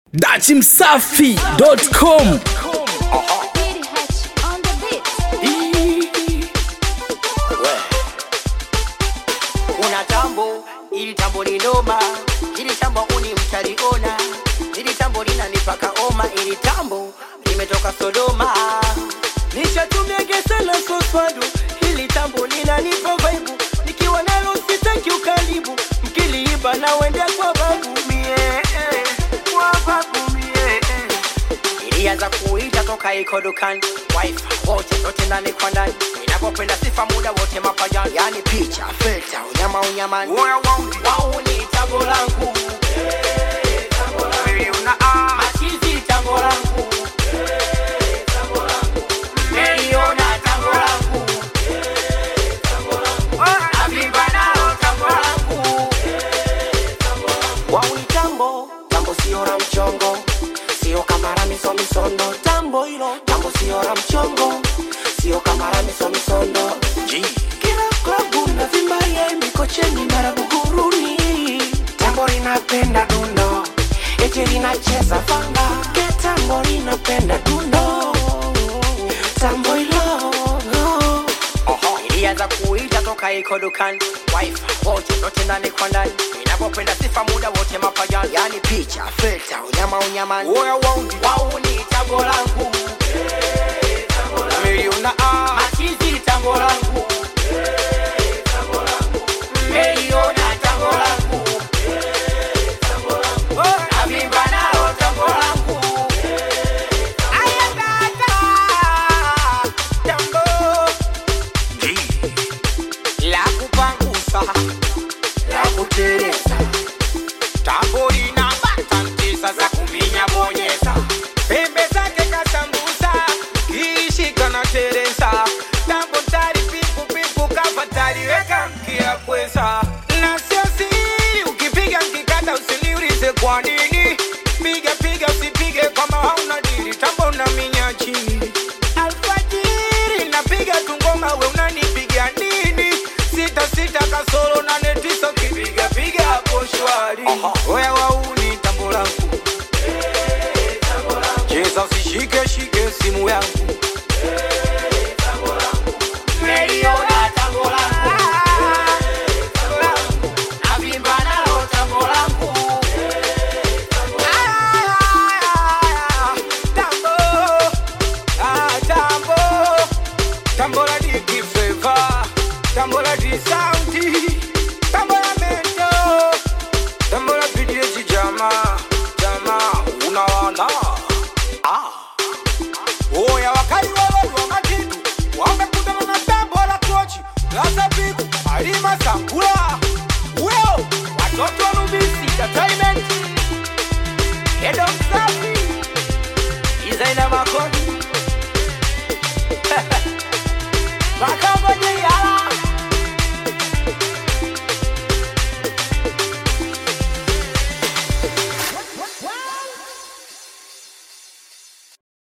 dachimsafi.com Una tambo ili tambo ni noma, ili tambo uni mtaliona, ili tambo linanipaka oma, ili tambo limetoka Sodoma. Nishatumia sana soswadu, ili tambo linanipa vibe, nikiwa nalo sitaki ukaribu, mkiliiba na wende kwa babu mie, eh, kwa babu mie eh. ilianza kuita toka iko dukani wifi wote zote ndani kwa ndani inapopenda sifa muda wote mapajani yani picha filter unyama unyamani wao ni tango langu machizi tango langu Meliona tango langu Avimba nalo tango langu Wauni tambo, tambo sio la mchongo, sio kamara miso misondo. Tambo hilo, tambo sio la mchongo, sio kamara miso misondo. G. Kila klabu na vimba ye mikocheni mara buguruni. Tambo linapenda dundo, eti linacheza fanga. Ke tambo linapenda dundo, tambo hilo ilianza kuita toka iko dukani wifi wote zote ndani kwa ndani inapopenda sifa muda wote mapajani yani picha filter unyama unyamani wao ni tango langu Miliona A. machizi tango langu Miliona tango langu Avimba nalo tango langu Ayatata Tambo la kupangusa la kutereza tambo lina batantisa za kuminya bonyeza pembe zake kasambusa kiishika na teresa tambo tari pipu pipu kafatari weka mkia kwesa na sio siri ukipiga mkikata usiniulize kwa nini piga piga usipige kama hauna dili tambo na minya chini alfajiri napiga tungoma we unanipiga nini sita sita kasoro nane tisa kipiga piga hapo shwari oya wauni tambo langu cheza usishike shike simu yangu Meliona tambo langu. Navimba nalo tambo langu. Ah, tambo. Ah, tambo. Tambo la diki flavor. Tambo la di soundy. Tambo la mento. Tambo la PDH jama. Jama, unaona. Ah. Oya wakali wewe wa matitu. Wamekutana na tambo la kochi. Laza piku. Alima sangula. Weo. Watoto wa Nubisi Entertainment. Head of Safi. Designer Makoni. Maka